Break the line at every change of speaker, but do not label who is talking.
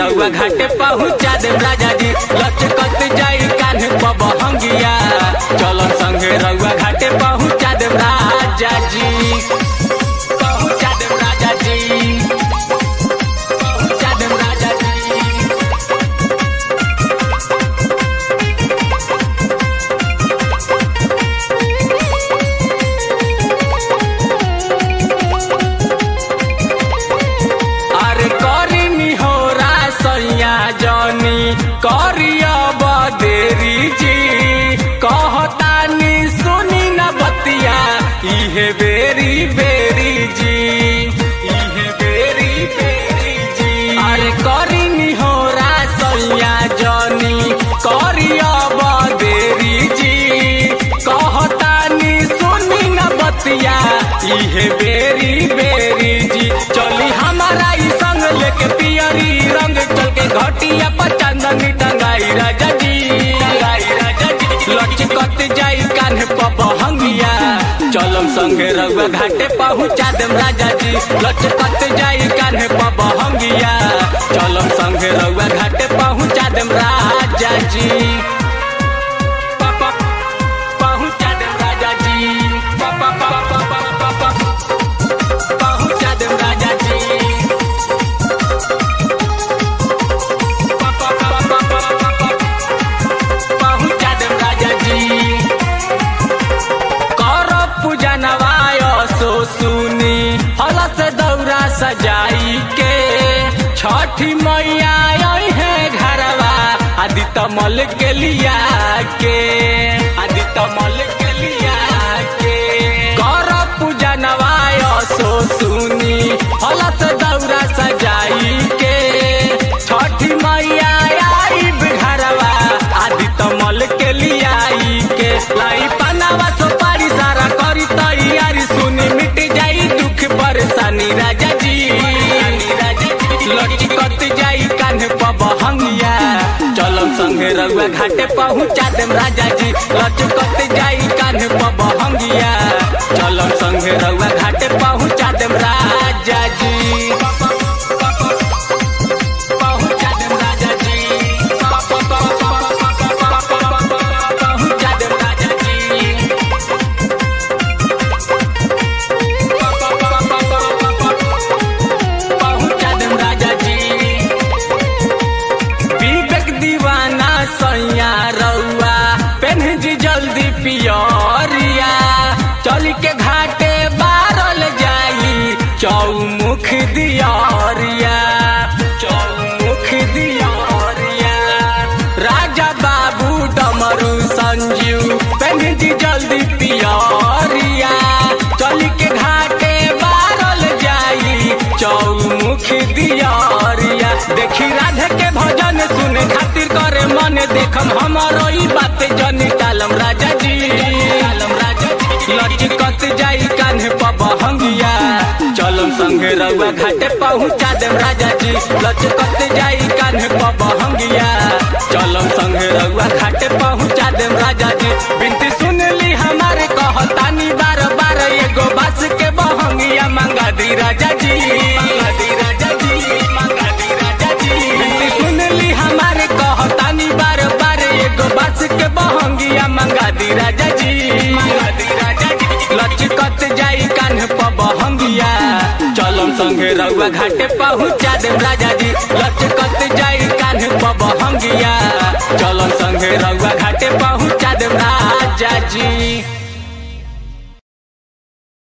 रउआ घाटे पहुँचा देम राजा जी लचकत जाई कान्हे पबहंगिया चलन संगे रउआ घाटे पहुँचा देम राजा जी पहुँचा देम राजा जी पहुँचा देम राजा जी अरे करी निहोरा सैया जनी करिया बदेरी जी कहतानी सुनी न बतिया इहे बेरी बेरी जी इहे बेरी बेरी जी अरे करी निहोरा सैया जनी करिया बदेरी जी कहतानी सुनी न बतिया इहे बेरी बेरी जी चली हमारा ई संग लेके पियरी रंग चल के घटिया पर चंदनी टंगाई राजा जी टंगाई राजा जी लचकत जाई कान्हे पबहंगिया चलम संगे रउआ घाटे पहुँचा देम राजा जी लचकत जाई कान्हे पबहंगिया चलम संगे रउआ घाटे पहुँचा देम राजा जी प- प- पहुँचा देम राजा जी प- प- प- प- प- प- प- पहुँचा देम राजा जी प- प- प- प- प- प- पहुँचा देम राजा जी कर पूजा नवाय सो सुनी हल से दौरा सजाई के छठी मैया आई है घरवा आदि तमल के लिया के आदि तमल के लिया के कर पूजा नवाय सो सुनी हल से दौरा सजाई के छठी मैया आई घरवा आदि तमल के लियाई के लाई पनावा सुपारी सारा करी तैयारी सुनी मिट जाई दुख परेशानी राजा जी लटकत जाई कान्हे पबहंगिया चलम संगे रउआ घाटे पहुँचा देम राजा जी लटकत जाई कान्हे पबहंगिया चलम संगे रउआ घाटे पहुँचा देम राजा जी पहुँचा देम राजा जी पहुँचा देम राजा जी पहुँचा देम राजा जी विवेक दीवाना सैया रउआ पेन जी जल्दी पियरिया चल के घाटे बारल जाई चौमुख दियरिया चौमुख दियरिया राजा बाबू डमरू संजीव पेन जी जल्दी पियरिया चल के घाटे बारल जाई चौमुख दियरिया देखी राधे के भजन सुने खातिर करे मन देखम हमारो ई बात जनी टालम राजा जी टालम राजा जी लचकत जाई कान्हे पबहंगिया चलम संगे रउआ घाटे पहुँचा देम राजा जी लचकत जाई कान्हे पबहंगिया चलम संगे रउआ घाटे पहुँचा देम राजा जी बिनती सुन ली हमारे कहतानी बार बार एगो बास के बहंगिया मंगा दी राजा जी मंगा दी राजा जी मंगा दी राजा जी बिनती सुन ली हमारे कहतानी बार बार एगो बास के बहंगिया मंगा दी राजा जी मंगा दी राजा जी लचकत जाई कान्हे पबहंगिया चलम संगे रउआ घाटे पहुँचा देम राजा जी लचकत जाई कान्हे पबहंगिया चलम संगे रउआ घाटे पहुँचा देम राजा जी